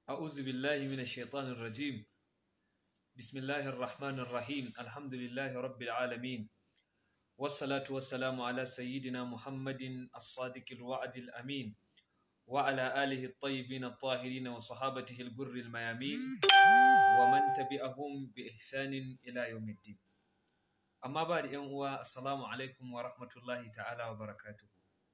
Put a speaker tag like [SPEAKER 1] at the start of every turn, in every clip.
[SPEAKER 1] أعوذ بالله من الشيطان الرجيم بسم الله الرحمن الرحيم الحمد لله رب العالمين والصلاة والسلام على سيدنا محمد الصادق الوعد الأمين وعلى آله الطيبين الطاهرين وصحابته الجر الميامين ومن تبعهم بإحسان إلى يوم الدين أما بعد يوم السلام عليكم ورحمة الله تعالى وبركاته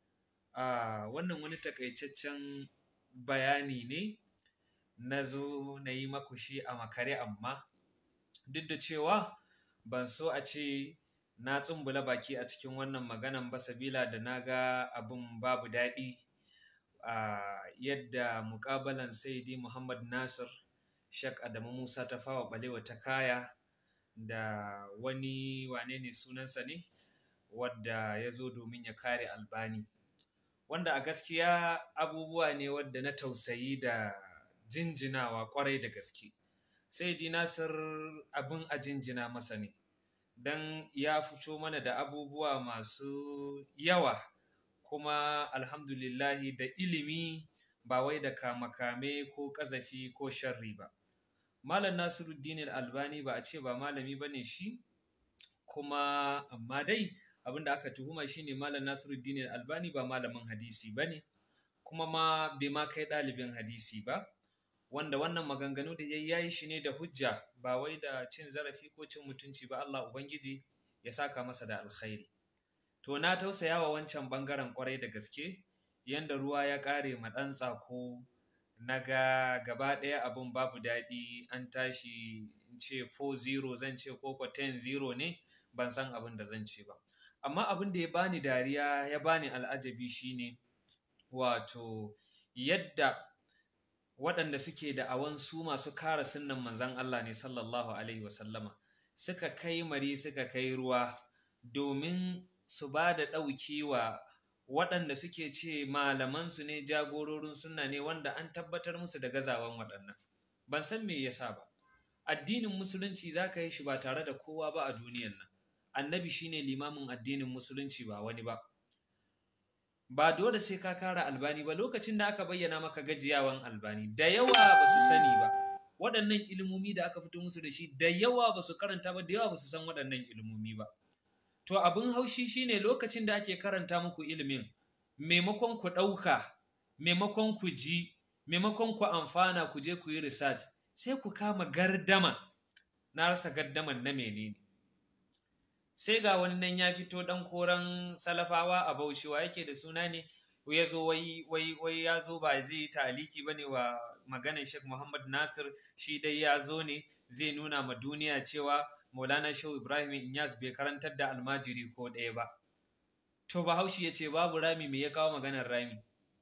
[SPEAKER 1] آه wannan wani takaitaccen bayani ne na zo na yi maku shi a makare amma duk da cewa ban so a ce na tsumbula baki a cikin wannan maganan ba sabila da na ga abin babu daɗi a yadda muƙabalan saidi muhammad nasir shek adamu musa ta fawa ɓalewa ta kaya da wani wane ne sunansa ne wadda ya zo domin ya kare albani wanda a gaskiya abubuwa ne wadda na tausayi da jinjinawa kwarai da gaske sai di nasir abin a jinjina masa ne don ya fito mana da abubuwa masu yawa kuma alhamdulillahi da ilimi ba wai da kamakame ko kazafi ko sharri ba malam nasiruddin albani ba a ce ba malami ba ne shi kuma amma dai abin da aka tuhuma shine malam nasiruddin albani ba malamin hadisi ba ne kuma ma bai ma kai ɗalibin hadisi ba wanda wannan maganganu da ya yi shi ne da hujja ba wai da cin zarafi ko cin mutunci ba Allah Ubangiji ya saka masa da alkhairi. To na tausaya wa wancan bangaren kwarai da gaske yanda ruwa ya ƙare ma ɗan tsako na ga gaba ɗaya abin babu daɗi an tashi in ce 4-0 zan ce koko 10-0 ne ban san abin da zan ce ba. Amma abin da ya bani dariya ya bani al'ajabi shine wato yadda waɗanda suke da awan su masu kara sunnan manzan Allah ne sallallahu Alaihi wasallama suka kai mari suka kai ruwa domin su ba da ɗauki wa waɗanda suke ce malamansu ne jagororin sunna ne wanda an tabbatar musu da gazawan waɗannan ban san me yasa ba addinin musulunci za ka yi shi ba tare da kowa ba a duniyan nan annabi shine limamin addinin musulunci ba wani ba ba dole sai ka kara albani ba lokacin da aka bayyana maka gajiyawan albani da yawa ba su sani ba waɗannan ilimomi da aka fito musu da shi da yawa ba su karanta ba da yawa ba su san waɗannan ilimomi ba to abin haushi shine lokacin da ake karanta muku ilimin maimakon ku ɗauka maimakon ku ji maimakon ku amfana ku je ku yi research sai ku kama gardama na rasa gardaman na menene sai ga wani nan ya fito dan koran salafawa a baushewa yake da suna ne ya zo wai wai wai ya zo ba zai yi taliki ba ne wa maganar Sheikh Muhammad Nasir shi dai ya zo ne zai nuna ma duniya cewa Maulana Shehu Ibrahim Inyas bai karantar da almajiri ko ɗaya ba to Bahaushe ya ce babu rami me ya kawo maganar rami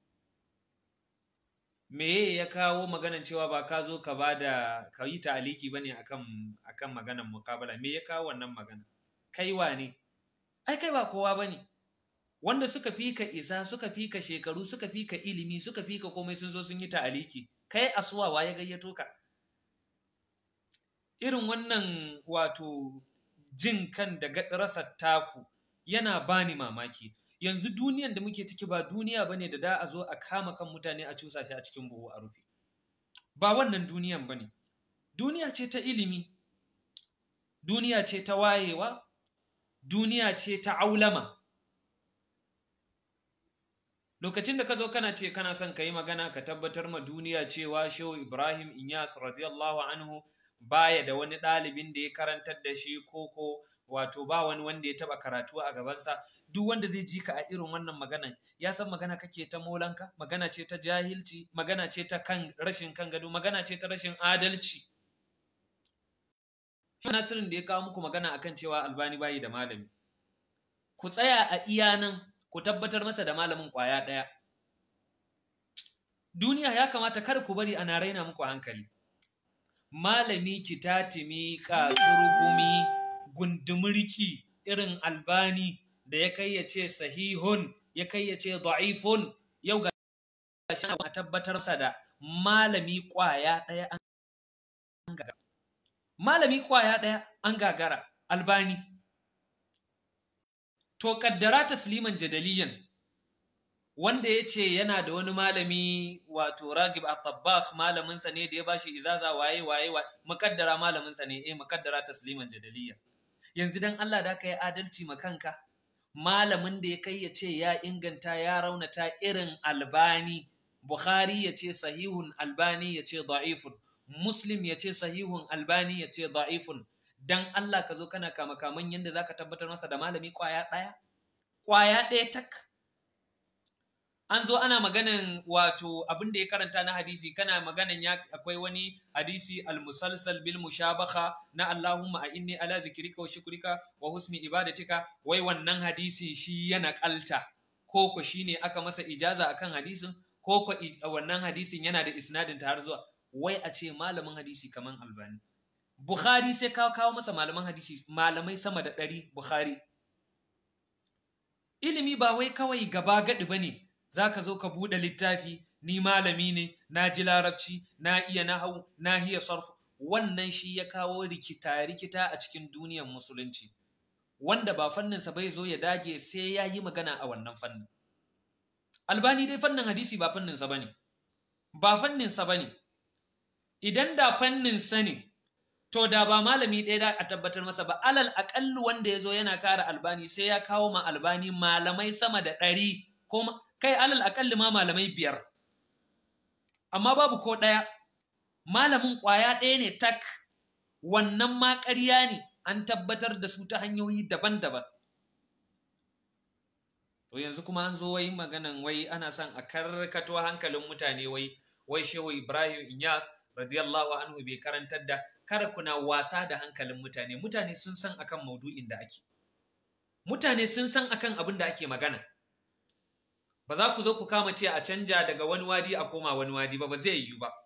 [SPEAKER 1] me ya kawo maganar cewa ba ka zo ka ba da ka yi taliki ba ne akan akan maganar mukabala me ya kawo wannan magana kai wane ai kai ba kowa bane wanda suka fi ka isa suka fi ka shekaru suka fi ka ilimi suka fi ka komai sun zo sun yi ta'aliki kai asuwawa ya gayyato ka irin wannan wato jin kan da rasa taku yana bani mamaki yanzu duniyan da muke ciki ba duniya bane da da a zo a kama kan mutane a cusa shi a cikin buhu a rufe ba wannan duniyan bane duniya ce ta ilimi duniya ce ta wayewa duniya ce ta aulama lokacin da ka zo kana ce kana son ka yi magana ka tabbatar ma duniya cewa shehu ibrahim inyas radiyallahu anhu baya da wani ɗalibin da ya karantar da shi koko wato ba wani wanda ya taɓa karatu a gabansa duk wanda zai ji ka a irin wannan maganan ya san magana kake ta molanka magana ce ta jahilci magana ce ta kan rashin kan gado magana ce ta rashin adalci Nasirin da ya kawo muku magana akan cewa Albani bayi da malami. Ku tsaya a iya nan ku tabbatar masa da malamin ƙwaya ɗaya. Duniya ya kamata kar ku bari ana raina muku hankali. Malami kitatimi kasurugumi gundumurki irin Albani da ya kai ya ce sahihun ya kai ya ce da'ifun yau ga shi a tabbatar sa da malami ƙwaya ɗaya an gagara. malami kwaya ɗaya an gagara albani to kaddara tasliman jadaliyan wanda ya ce yana da wani malami wato ragib at-tabbakh malaminsa ne da ya bashi izaza waye waye mukaddara malaminsa ne eh mukaddara tasliman jadaliya yanzu dan Allah da ka yi adalci ma kanka malamin da ya kai ya ce ya inganta ya raunata irin albani bukhari ya ce sahihun albani ya ce da'ifun muslim ya ce sahihun albani ya ce da'ifun dan Allah ka zo kana kama kaman yadda zaka tabbatar masa da malami kwaya ɗaya kwaya ɗaya tak an zo ana maganan wato abin da ya karanta na hadisi kana maganan ya akwai wani hadisi almusalsal bil mushabaha na Allahumma a inni ala zikrika wa shukrika wa husni ibadatika wai wannan hadisi shi yana kalta ko ko shine aka masa ijaza akan hadisin ko ko wannan hadisin yana da isnadin ta har zuwa wai a ce malamin hadisi kaman albani Bukhari sai kawo kawo masa malaman hadisi malamai sama da ɗari Bukhari ilimi ba wai kawai gaba gaɗi ba ne za ka zo ka buɗe littafi ni malami ne na ji larabci na iya nahau na iya sarfu wannan shi ya kawo rikita rikita a cikin duniyar musulunci wanda ba fanninsa bai zo ya dage sai ya yi magana a wannan fannin albani dai fannin hadisi ba fanninsa ba ne ba fanninsa ba ne idan da fanninsa ne to da ba malami ɗaya da a tabbatar masa ba alal aƙallu wanda ya zo yana kara albani sai ya kawo ma albani malamai sama da ɗari ko kai alal akalli ma malamai biyar amma babu ko ɗaya malamin ƙwaya ɗaya ne tak wannan ma ƙarya ne an tabbatar da su ta hanyoyi daban-daban to yanzu kuma an zo wai maganan wai ana son a karkato hankalin mutane wai wai shehu ibrahim inyas radiyallahu anhu bai karantar da kada kuna wasa da hankalin mutane mutane sun san akan maudu'in da ake mutane sun san akan abin da ake magana ba za ku zo ku kama ce a canja daga wani wadi a koma wani wadi ba ba zai yiwu ba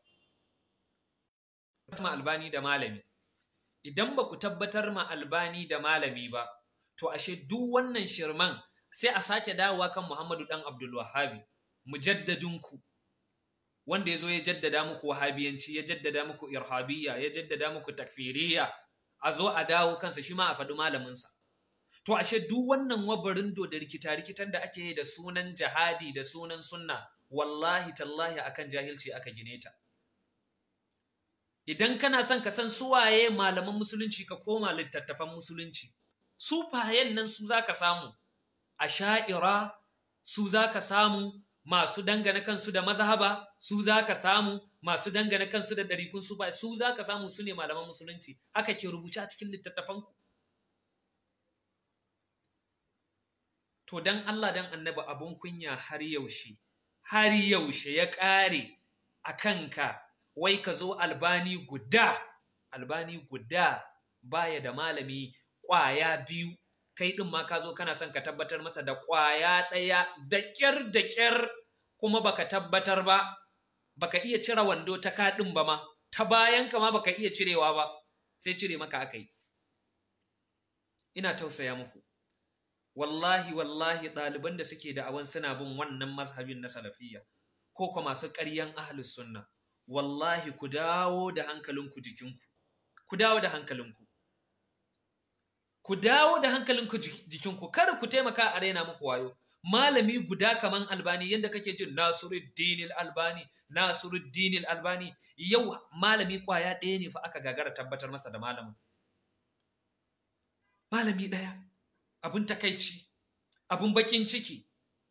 [SPEAKER 1] ma albani da malami idan ba ku tabbatar ma albani da malami ba to ashe duk wannan shirman sai a sake dawowa kan muhammadu dan abdul wahabi mujaddadinku wanda ya zo ya jaddada muku wahabiyanci ya jaddada muku irhabiyya ya jaddada muku takfiriya a zo a dawo kansa shi ma a faɗi malaminsa To ashe duk wannan wabarin do da rikita-rikitan da ake yi da sunan jihadi da sunan sunna wallahi tallahi akan jahilci aka gine ta. Idan kana son ka san suwaye malaman musulunci ka koma littattafan musulunci. Su fayen nan su za ka samu, a sha'ira su za ka samu masu dangane kansu da mazhaba su za ka samu masu dangane kansu da ɗarikun su ba su za ka samu su ne malaman musulunci haka ke rubuce a cikin littattafanku. to dan Allah dan annabi abun kunya har yaushe har yaushe ya ƙare a kanka wai ka zo albani guda albani guda baya da malami ƙwaya biyu kai ɗin ma ka zo kana son ka tabbatar masa da ƙwaya ɗaya da ƙyar da ƙyar kuma baka tabbatar ba baka iya cire wando ta kaɗin ba ma ta bayan ka ma baka iya cirewa ba sai cire maka aka yi ina tausaya muku wallahi wallahi ɗaliban da suke da awan suna bin wannan mazhabin na salafiyya ko kuma masu ƙaryan ahlus sunna wallahi ku dawo da hankalinku jikinku ku dawo da hankalinku ku dawo da hankalinku jikinku kada ku taimaka a raina muku wayo malami guda kaman albani yadda kake jin nasiruddin albani nasiruddin albani yau malami kwaya ɗaya ne fa aka gagara tabbatar masa da malamin malami ɗaya abin takaici abin bakin ciki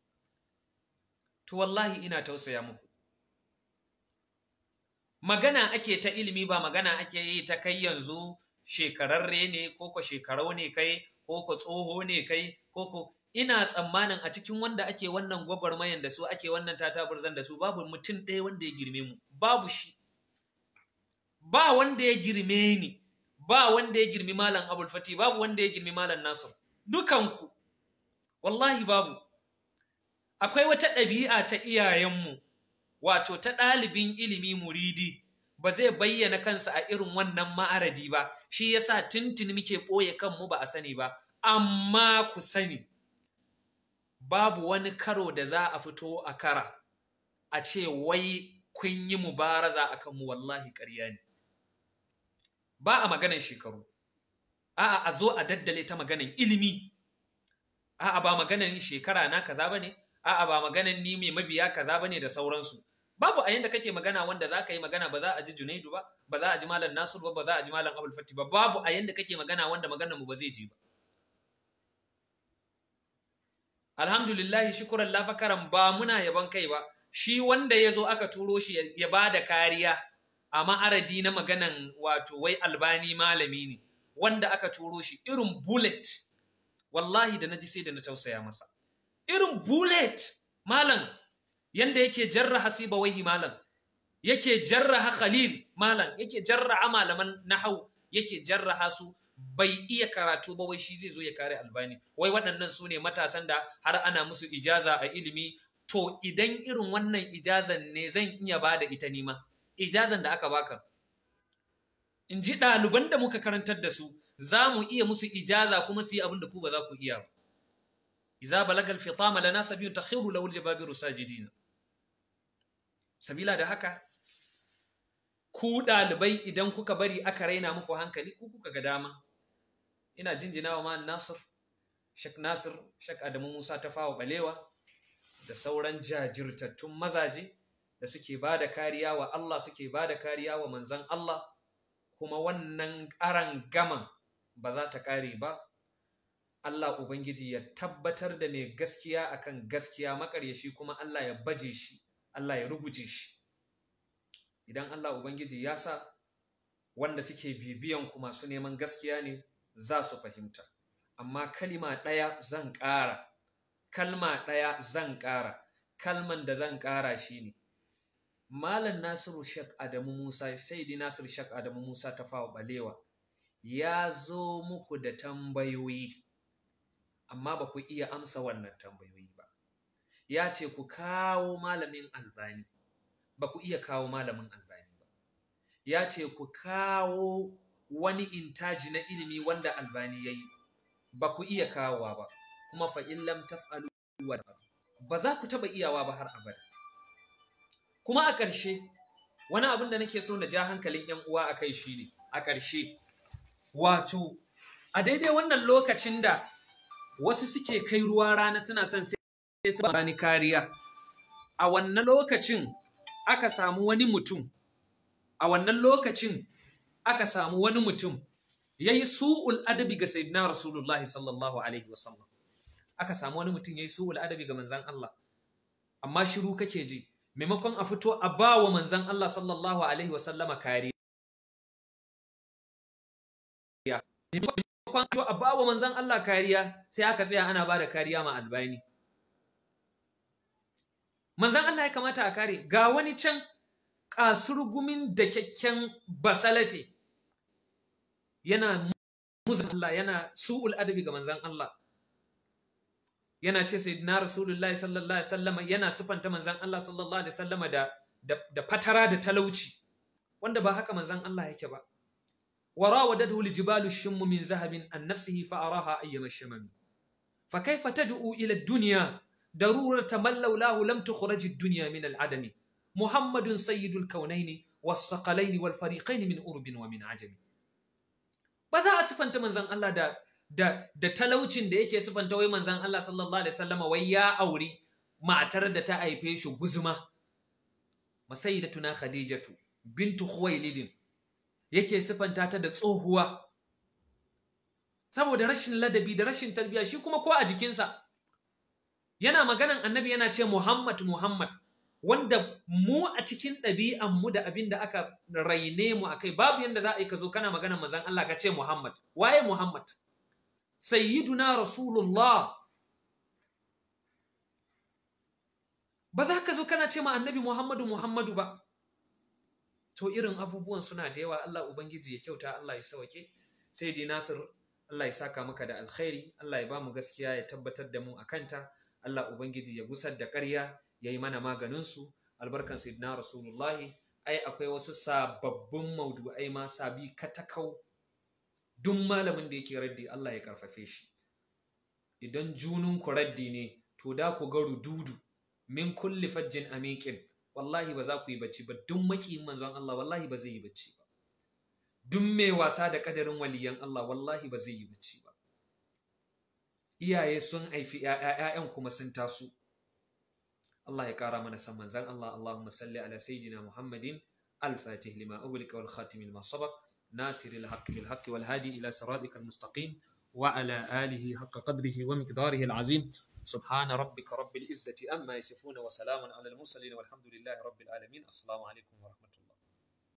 [SPEAKER 1] to wallahi ina tausaya muku magana ake ta ilimi ba magana ake yi ta kai yanzu shekararre ne ko ko shekarau ne kai ko ko tsoho ne kai ko ko ina tsammanin a cikin wanda ake wannan gwagwarmayan da su ake wannan tataburzan da su babu mutum ɗaya wanda ya girme mu babu shi ba wanda ya girme ni ba wanda ya girmi malam abul fati babu wanda ya girmi malam nasir dukanku wallahi babu akwai wata ɗabi'a ta iyayenmu wato ta ɗalibin ilimi muridi ba zai bayyana kansa a irin wannan ma'aradi ba shi yasa tuntuni muke ɓoye kanmu ba a sani ba amma ku sani babu wani karo da za a fito a kara a ce wai kun yi mubaraza a kanmu wallahi ƙarya ne ba a maganan shekaru a'a a zo a daddale ta maganan ilimi a'a ba maganan shekara na kaza bane a'a ba maganan ni mai mabiya kaza bane da sauransu babu a yanda kake magana wanda za ka yi magana ba za a ji Junaidu ba ba za a ji Malam Nasir ba ba za a ji Malam Abdul Fati ba babu a yanda kake magana wanda maganar mu ba zai ji ba alhamdulillah shukran la fakaran ba muna yaban kai ba shi wanda ya zo aka turo shi ya ba da kariya a ma'aradi na maganan wato wai albani malami ne wanda aka turo shi irin bullet wallahi da naji sai da na tausaya masa irin bullet malam yanda yake jarraha sibawaihi malam yake jarraha khalil malam yake jarraha malaman nahau yake jarraha su bai iya karatu ba wai shi zai zo ya kare albani wai waɗannan su ne matasan da har ana musu ijaza a ilimi to idan irin wannan ijazan ne zan iya ba da ita nima ijazan da aka baka in ji ɗaliban da muka karantar da su za mu iya musu ijaza kuma su yi abin da ku ba za ku iya ba iza balagal fitama lana sabiyun takhiru lahu aljababiru sajidina sabila da haka ku ɗalibai idan kuka bari aka raina muku hankali ku kuka ga dama ina jinjina wa man nasir shek nasir shek adamu musa ta fawa balewa da sauran jajirtattun mazaje da suke ba da kariya wa Allah suke ba da kariya wa manzan Allah kuma wannan ƙaran gama ba za ta ƙare ba Allah Ubangiji ya tabbatar da mai gaskiya akan gaskiya makaryashi kuma Allah ya baje shi Allah ya rubuce shi idan Allah Ubangiji ya sa wanda suke bibiyan ku masu neman gaskiya ne za su fahimta amma kalima ɗaya zan ƙara kalma ɗaya zan ƙara kalman da zan ƙara shi ne Malam Nasiru Shek Adamu Musa Saidi Nasiru Shek Adamu Musa ta fawa balewa ya zo muku da tambayoyi amma ba ku iya amsa wannan tambayoyi ba ya ce ku kawo malamin albani ba ku iya kawo malamin albani ba ya ce ku kawo wani intaji na ilimi wanda albani ya yi ba ku iya kawowa ba kuma fa'in lam taf'alu ba za ku taɓa iyawa ba har abada kuma a ƙarshe wani abin da nake so na ja hankalin ‘yan uwa a kai shi ne a ƙarshe wato a daidai wannan lokacin da wasu suke kai ruwa rana suna son sai su bani kariya a wannan lokacin aka samu wani mutum a wannan lokacin aka samu wani mutum ya yi su'ul adabi ga sayyidina rasulullahi sallallahu alaihi wasallam aka samu wani mutum ya yi su'ul adabi ga manzan Allah amma shiru kake ji maimakon a fito a ba wa manzan Allah sallallahu alaihi wasallama kariya maimakon a ba wa manzan Allah kariya sai aka tsaya ana ba da kariya ma albani manzan Allah ya kamata a kare ga wani can kasurgumin da kyakken basalafe yana muzan Allah yana su'ul adabi ga manzan Allah yana ce sai na rasulullahi sallallahu alaihi sallama yana sufanta manzan Allah sallallahu alaihi sallama da da fatara da talauci wanda ba haka manzan Allah yake ba وراودته الجبال الشم من ذهب عن نفسه فأراها أيما الشمم فكيف تدعو إلى الدنيا ضرورة من لولاه لم تخرج الدنيا من العدم محمد سيد الكونين والثقلين والفريقين من أرب ومن عجم بذا أسفنت من زن الله دا da da talaucin da yake sifanta wai manzon Allah sallallahu alaihi wasallama wai ya auri matar da ta haife shi guzuma masayyidatuna khadijatu bintu khuwailid yake sifanta ta da tsohuwa saboda rashin ladabi da rashin tarbiya shi kuma ko a jikinsa yana maganan annabi yana ce Muhammad Muhammad wanda mu a cikin ɗabi'anmu da abin da aka raine mu akai babu yanda za a yi ka zo kana maganan manzon Allah ka ce Muhammad waye Muhammad sayyiduna rasulullah ba za ka zo kana ce ma annabi Muhammadu Muhammadu ba to irin abubuwan suna da yawa Allah Ubangiji ya kyauta Allah ya sauke sai dai Nasir Allah ya saka maka da alkhairi Allah ya ba mu gaskiya ya tabbatar da mu a kanta Allah Ubangiji ya gusar da ƙarya ya yi mana maganinsu albarkan sayyidina Rasulullahi ai akwai wasu sababbin maudu'ai ma sabi katakau duk malamin da yake raddi Allah ya karfafe shi idan junun ku raddi ne to da ku ga rududu min kulli fajjin amikin wallahi ba za ku yi bacci ba duk makiyin manzon Allah wallahi ba zai yi bacci ba duk mai wasa da kadarin waliyan Allah wallahi ba zai yi bacci ba iyaye sun haifi ƴaƴan kuma sun taso Allah ya kara mana san manzan Allah Allahumma salli ala sayyidina Muhammadin al-fatih lima ughliqa wal khatim lima sabaq nasir al-haqq bil haqq wal hadi ila siratika al-mustaqim wa ala alihi haqqa qadrihi wa miqdarihi al-azim سبحان ربك رب العزة أما يصفون وسلام على المرسلين والحمد لله رب العالمين السلام عليكم ورحمة الله